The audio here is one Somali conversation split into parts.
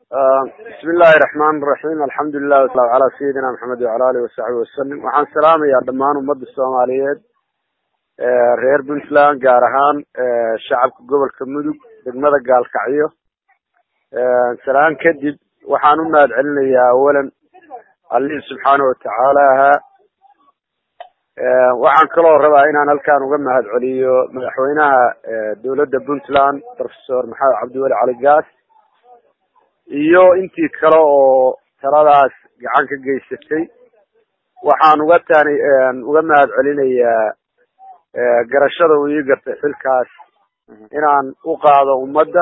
bismi illaahi raxmaan raxiim alxamdulilah wasalaamu calaa sayidina maxamed wacala alihi wasaxbi wasalim waxaan salaamayaa dhammaan ummadda soomaaliyeed reer puntland gaar ahaan shacabka gobolka mudug degmada gaalkacyo salaan kadib waxaan u mahad celinayaa awalan allihii subxaana watacaala ahaa waxaan kaloo rabaa inaan halkaan uga mahad celiyo madaxweynaha dowladda puntland professor maxamed cabdiweli cali gaas iyo intii kale oo taladaas gacan ka geysatay waxaan uga taani uga mahad celinayaa garashada uu ii gartay xilkaas inaan u qaado ummadda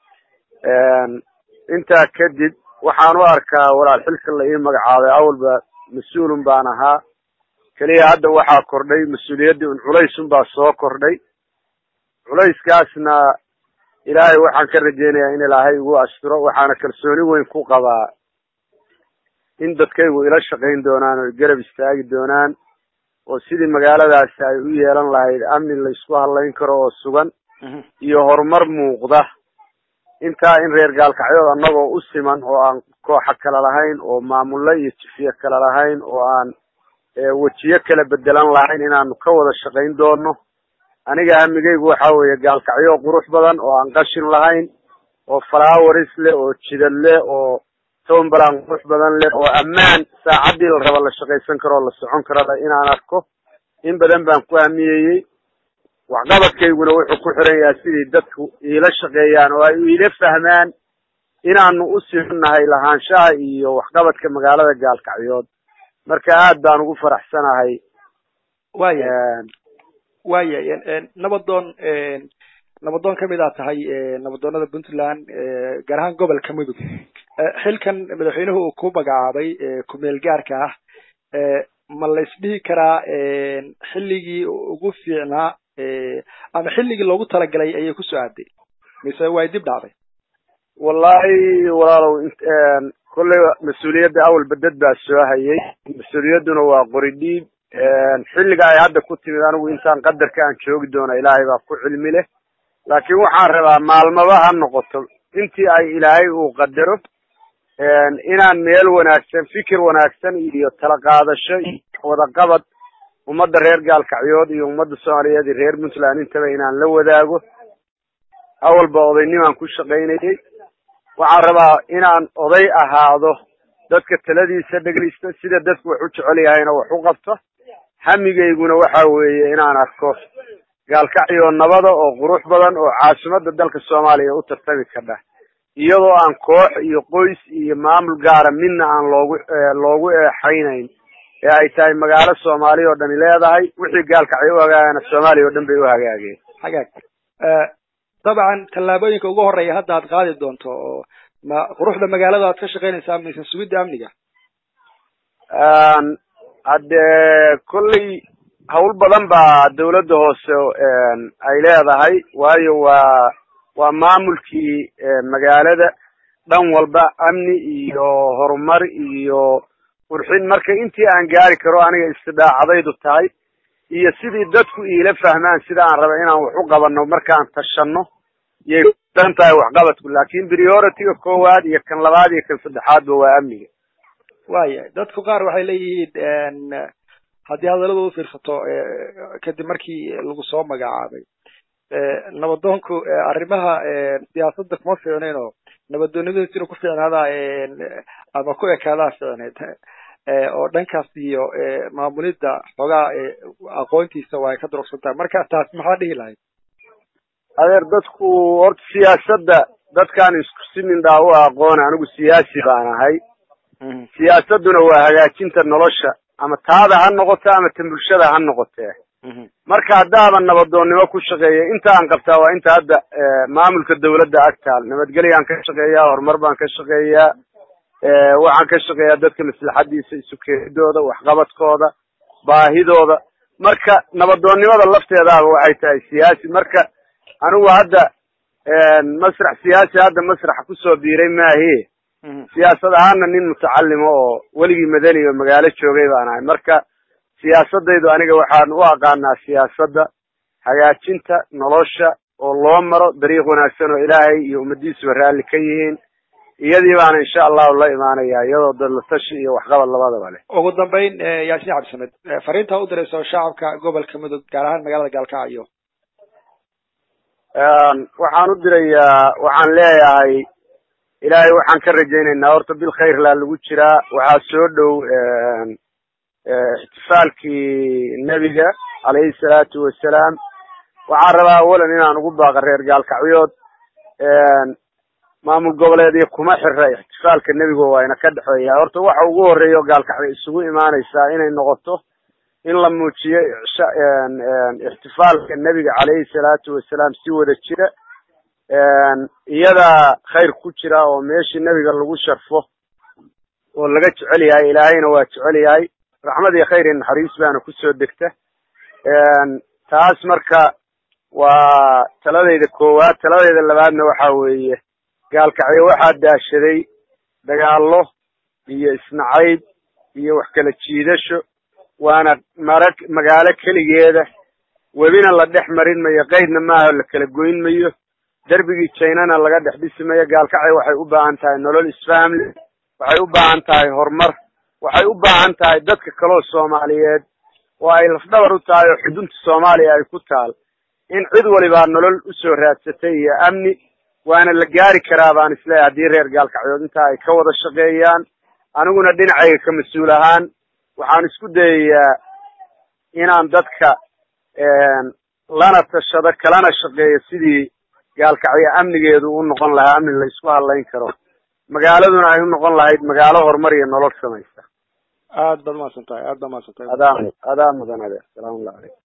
intaa kadib waxaan u arkaa walaal xilka la ii magacaabay awalba mas-uulun baan ahaa keliya hadda waxaa kordhay mas-uuliyaddii un culaysun baa soo kordhay culayskaasna ilaahay waxaan ka rajeynayaa in ilaahay igu asturo waxaana kalsooni weyn ku qabaa in dadkaygu ila shaqayn doonaan oo garab istaagi doonaan oo sidii magaaladaasi ay u yeelan lahayd amni la isku hadlayn karo oo sugan iyo horumar muuqda intaa in reer gaalkacyood annagoo u siman oo aan kooxa kale lahayn oo maamulle iyo jifiye kale lahayn oo aan wejiyo kala bedelan lahayn inaanu ka wada shaqayn doono aniga hamigaygu waxa weeye gaalkacyo qurux badan oo aan qashin lahayn oo flowers leh oo jidad leh oo tombalan qurux badan leh oo ammaan saacaddii la raba la shaqaysan karo oo la socon karo inaan arko in badan baan ku hamiyeyey waxqabadkayguna wuxuu ku xiran yahay sidii dadku iila shaqeeyaan oo ay iila fahmaan inaanu u simannahay lahaanshaha iyo waxqabadka magaalada gaalkacyood marka aad baan ugu faraxsanahay waya waya nabadoon nabadoon kamid aa tahay nabadoonada puntland gaar ahaan gobolka mudug xilkan madaxweynuhu uu ku magacaabay kumeel gaarka ah ma la isdhihi karaa xilligii ugu fiicnaa ama xilligii loogu talagalay ayay ku soo aaday mise way dib dhacday wallahi walaalow kolley mas-uuliyadda awalba dad baa soo hayay mas-uuliyadduna waa qori dhiib xilliga ay hadda ku timid anigu intaan qadarka aan joogi doono ilaahay baa ku cilmi leh laakiin waxaan rabaa maalmaba ha noqoto intii ay ilaahay uu qadaro inaan meel wanaagsan fikir wanaagsan iyo tala qaadasho iyo wadaqabad ummadda reer gaalkacyood iyo ummadda soomaaliyeed iyo reer puntland intaba inaan la wadaago awalba odaynimaan ku shaqaynayay waxaan rabaa inaan oday ahaado dadka taladiisa dhegaysta sida dadku wax u jecel yahayna wax u qabto hamigayguna waxa weeye inaan arko gaalkacyo nabada oo qurux badan oo caasimadda dalka soomaaliya u tartami kardha iyadoo aan koox iyo qoys iyo maamul gaara midna aan loogu loogu eexaynayn ee ay tahay magaalo soomaaliya oo dhani leedahay wixii gaalkacyo u hagaagana soomaaliya oo dhan bay u hagaageen hagaag dabcan tallaabooyinka ugu horeeya hadda aad qaadi doonto oo ma quruxda magaalada aad ka shaqaynaysaa mise sugidda amniga haddee kolley hawl badan baa dawladda hoose ay leedahay waayo waa waa maamulkii magaalada dhan walba amni iyo horumar iyo qurxin marka intii aan gaari karo aniga istidaacadaydu tahay iyo sidii dadku iila fahmaan sida aan raba inaan wax u qabanno markaan tashanno yay dan tahay waxqabadku laakin priority-ga koowaad iyo kan labaad iyo kan saddexaadba waa amniga waya dadku qaar waxay leeyihiin haddii hadallada u fiirsato kadib markii lagu soo magacaabay nabadoonku arrimaha siyaasadda kuma fiicnayn oo nabadoonimadiis inuu ku fiicnaadaa ama ku ekaadaa fiicneed oo dhankaas iyo maamulidda xoogaa aqoontiisa waa ay ka durugsan tahay marka taas maxaa dhihi lahayd adeer dadku horta siyaasadda dadkaan isku simindhaa u aqoona anigu siyaasi baan ahay siyaasadduna waa hagaajinta nolosha ama taada ha noqoto ama tan bulshada ha noqotee marka haddaaban nabadoonnimo ku shaqeeya inta aan qabtaa waa inta hadda maamulka dawladda agtaal nabadgelyaan ka shaqeeyaa horumar baan ka shaqeeyaa waxaan ka shaqeeyaa dadka maslaxadiisa isu keenidooda waxqabadkooda baahidooda marka nabadoonnimada lafteedaaba waxay tahay siyaasi marka anigu hadda masrax siyaasi hadda masraxa kusoo biiray maahe siyaasad ahaana nin mutacalimo oo weligii madani oo magaalo joogay baan ahay marka siyaasadaydu aniga waxaan u aqaanaa siyaasadda hagaajinta nolosha oo loo maro dariiq wanaagsan oo ilaahay iyo ummadiisuba raalli ka yihiin iyadii baana insha allahu la imaanaya iyadoo dadlatashi iyo waxqabad labadaba leh ugu dambeyn yaasiin cabdisamed fariinta u dirayso shacabka gobolka mudug gaar ahaan magaalada gaalkacyo waxaan u dirayaa waxaan leeyahay ilaahay waxaan ka rajaynaynaa horta bil khayr laa lagu jiraa waxaa soo dhow ixtifaalkii nebiga calayhi salaatu wasalaam waxaan rabaa awalan inaan ugu baaqa reer gaalkacyood maamul goboleedyo kuma xira ixtifaalka nebiga waa ina ka dhexeeya horta waxa ugu horeeya oo gaalkacyo isugu imaanaysaa inay noqoto in la muujiyo ixtifaalka nebiga calayhi salaatu wasalaam si wada jira iyadaa khayr ku jira oo meeshii nebiga lagu sharfo oo laga jecel yahay ilaahayna waa jecel yahay raxmad iyo khayr iyo naxariis baana kusoo degta taas marka waa taladayda koowaad taladayda labaadna waxa weeye gaalkacyo waxaa daashaday dagaallo iyo isnacayb iyo wax kala jiidasho waana mara magaalo keligeeda webina la dhex marin mayo qaydna maaha la kala goyn mayo derbigii jainana laga dhex dhisi mayo gaalkacyo waxay u baahan tahay nolol isfahamle waxay u baahan tahay horumar waxay u baahan tahay dadka kaloo soomaaliyeed oo ay lafdhabar u tahay oo xudunta soomaaliya ay ku taal in cid walibaa nolol usoo raadsatay iyo amni waana la gaari karaa baan isleeyahay haddii reer gaalkacyood intaa ay ka wada shaqeeyaan aniguna dhinacayga ka mas-uul ahaan waxaan isku dayayaa inaan dadka lana tashado kalana shaqeeyo sidii gaalkacyo amnigeedu u noqon lahaa amni la isku hadlayn karo magaaladuna ay u noqon lahayd magaalo horumar iyo nolol samaysa aad baad mahadsan tahay aad baad mahadsan tahay adaa adaa mudan ade salaamullahi calaykum